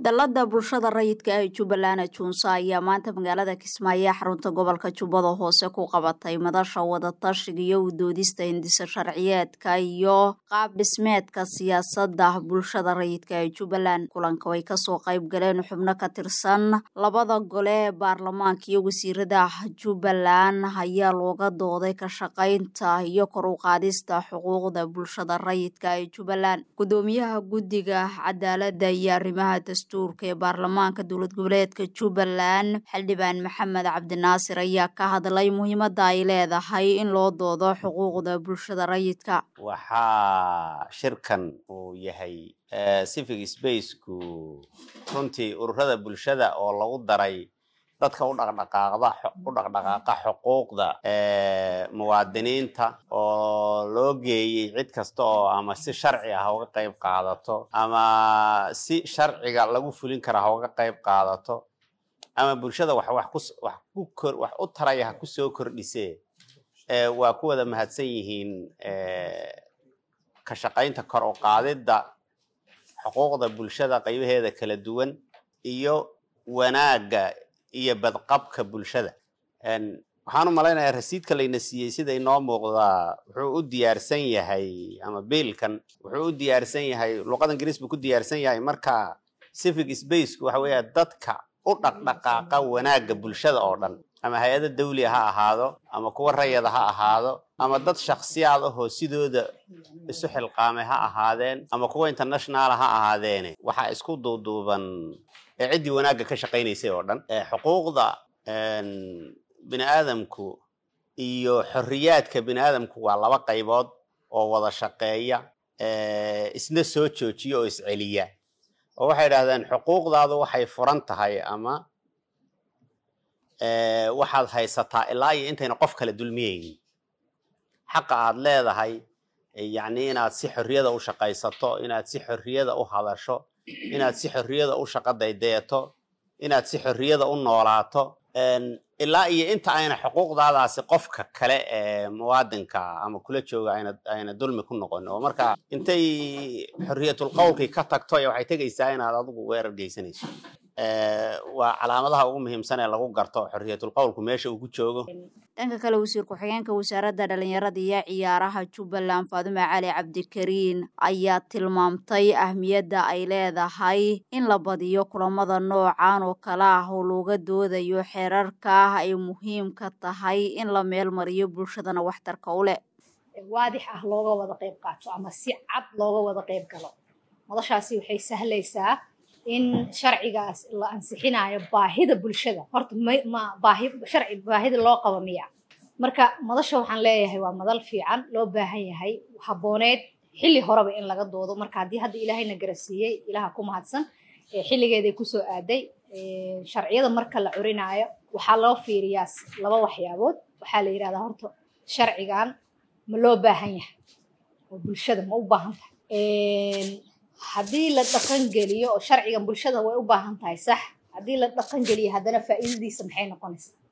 dallada bulshada rayidka ee jubbaland junsa ayaa maanta magaalada kismaayo ee xarunta gobolka jubbada hoose ku qabatay madasha wadatashiga iyo udoodista hindisa sharciyeedka iyo qaab dhismeedka siyaasadda bulshada rayidka ee jubbaland kulanka way kasoo qayb galeen xubno ka tirsan labada gole ee baarlamaanka iyo wasiirada jubbaland ayaa looga dooday ka shaqaynta iyo kor u qaadista xuquuqda bulshada rayidka ee jubbaland gudoomiyaha guddiga cadaaladda iyo arrimaha dastuurka ee baarlamaanka dowlad goboleedka jubbaland xildhibaan maxamed cabdinaasir ayaa ka hadlay muhiimadda ay leedahay in loo doodo xuquuqda bulshada rayidka waxaa shirkan uu yahay civic spaceku runtii ururada bulshada oo lagu daray dadka u dhaqdhaqaaqda u dhaqdhaqaaqa xuquuqda muwaadiniinta oo loo geeyey cid kasta oo ama si sharci ah uga qayb qaadato ama si sharciga lagu fulin kara ha uga qayb qaadato ama bulshada wax wax ku wax ku kor wax u taraya ha ku soo kordhisee waa ku wada mahadsan yihiin ka shaqaynta kor u qaadidda xuquuqda bulshada qaybaheeda kala duwan iyo wanaagga iyo badqabka bulshada waxaan u malaynayaa rasiidka layna siiyey sida inoo muuqdaa wuxuu u diyaarsan yahay ama biilkan wuxuu u diyaarsan yahay luqada ingiriis buu ku diyaarsan yahay marka civic spaceku waxa weeya dadka u dhaqdhaqaaqa wanaagga bulshada oo dhan ama hay-ada dawliga ha ahaado ama kuwa rayada ha ahaado ama dad shaksiyaad ahoo sidooda isu xilqaamay ha ahaadeen ama kuwa internationaala ha ahaadeene waxaa isku duuduuban ee ciddii wanaagga ka shaqaynaysay oo dhan xuquuqda bini aadamku iyo xorriyaadka bini aadamku waa laba qaybood oo wada shaqeeya isna soo joojiya oo isceliya oo waxay idhahdeen xuquuqdaadu waxay furan tahay ama waxaad haysataa ilaa iyo intayna qof kale dulmiyeynin xaqa aad leedahay yacni inaad si xorriyada u shaqaysato inaad si xorriyada u hadasho inaad si xorriyada u shaqo daydayato inaad si xorriyada u noolaato ilaa iyo inta ayna xuquuqdaadaasi qofka kale ee muwaadinka ama kula jooga ayna ayna dulmi ku noqon oo marka intay xorriyatul qowlkii ka tagto waxay tegaysaa inaad adigu weerar geysanayso waa calaamadaha ugu muhiimsan ee lagu garto xorriyatul qowlku meesha uu ku joogo dhanka kale wasiir ku-xigeenka wasaaradda dhalinyarada iyo ciyaaraha jubbaland faadume cali cabdikariin ayaa tilmaamtay ahmiyadda ay leedahay in la badiyo kulamada noocan oo kale ah oo looga doodayo xeerarka ay muhiimka tahay in la meel mariyo bulshadana waxtarka u leh waadix ah looga wada qayb qaato ama si cad looga wada qayb galo madashaasi waxay sahlaysaa in sharcigaas la ansixinayo baahida bulshada horta ma baahi sharci baahida loo qabo miya marka madasha waxaan leeyahay waa madal fiican loo baahan yahay habooneed xilli horeba in laga doodo marka haddii hadda ilaahayna garasiiyey ilaha ku mahadsan xilligeeday kusoo aaday sharciyada marka la curinaayo waxaa loo fiiriyaa laba waxyaabood waxaa la yidhahdaa horta sharcigan ma loo baahan yahay oo bulshada ma u baahan tahay haddii la dhaqan geliyo oo sharcigan bulshada way u baahan tahay sax haddii la dhaqan geliyo haddana faa'iidadiisa maxay noqonaysaa